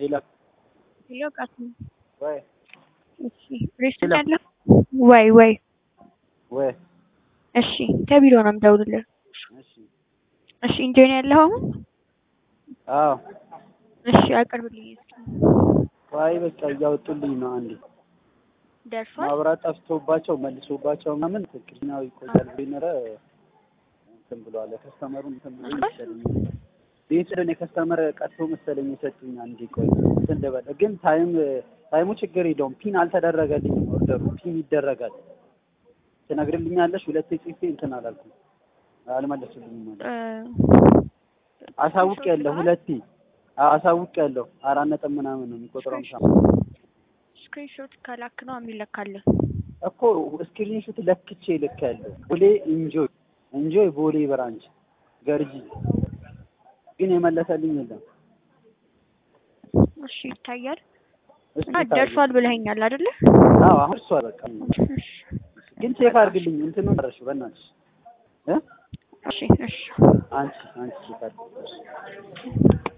ሄሎ ሄሎ ቃስም ወይ እሺ ሬስቶራንት ያለህ ወይ ወይ ወይ እሺ ከቢሮ ነው የምደውልልህ እሺ እሺ ኢንጆይ ነው ያለኸው አሁን አዎ እሺ አቅርብልኝ እስኪ ዋይ በቃ እያወጡልኝ ነው አንዴ ደርሷል ማብራት ጠፍቶባቸው መልሶባቸው ምናምን ትክክለኛው ይቆያል ቢነረ እንትን ብሏል ከስተመሩ እንትን ብሎ መሰለኝ ቤት ስለኔ ከስተመር ቀጥቶ መሰለኝ የሰጡኝ አንዴ ቆይ እንትን ልበል ግን ታይም ታይሙ ችግር የለውም ፒን አልተደረገልኝም ኦርደሩ ፒን ይደረጋል ትነግርልኛለሽ ሁለቴ ጽፌ እንትን አላልኩም አልመለሱልኝም ማለት አሳውቅ ያለሁ ሁለቴ አሳውቅ ያለሁ አራት ነጥብ ምናምን ነው የሚቆጥረው ምሳ ስክሪንሾት ከላክ ነው የሚለካልህ እኮ ስክሪንሾት ለክቼ ልክ ያለው ቦሌ ኢንጆይ ኢንጆይ ቦሌ ብራንች ገርጂ ግን የመለሰልኝ የለም እሺ ይታያል እሱ እና ደርሷል ብለኸኛል አይደለ አዎ አሁን እሷ በቃ ግን ቼክ አድርግልኝ እንትኑን ረሹ በእናትሽ እ እሺ እሺ አንቺ አንቺ ቼክ አድርግልኝ